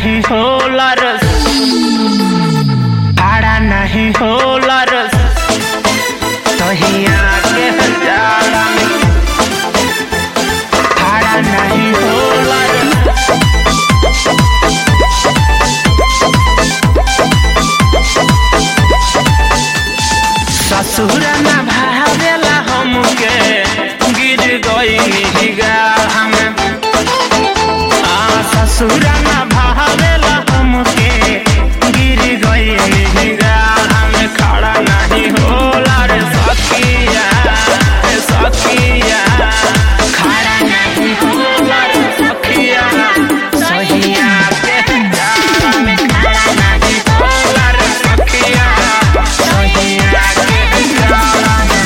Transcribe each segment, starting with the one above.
नहीं होला रस भाड़ा नहीं होला रस तहिया के जाड़ा में भाड़ा नहीं होला रस ससुर न भावेला हमके गिर गई गाढ़ा में आ ससुर न भावेला हमके गिर गई गाढ़ा में खड़ा नहीं होला रे सखिया रे सखिया खड़ा नहीं होला रे सखिया सहिया के जाड़ा में खड़ा नहीं होला रे सखिया सहिया के जाड़ा में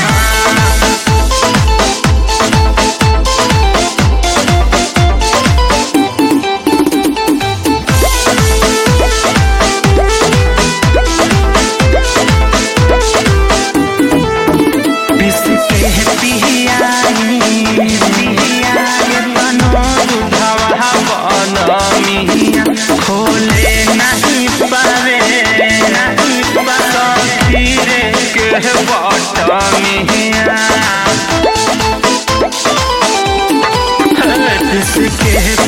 बिसके पिहियाई पिहियाई बनो दुधवा बनमिया खोले नहीं पावे नहीं पावे धीरे के बटमिया बिसके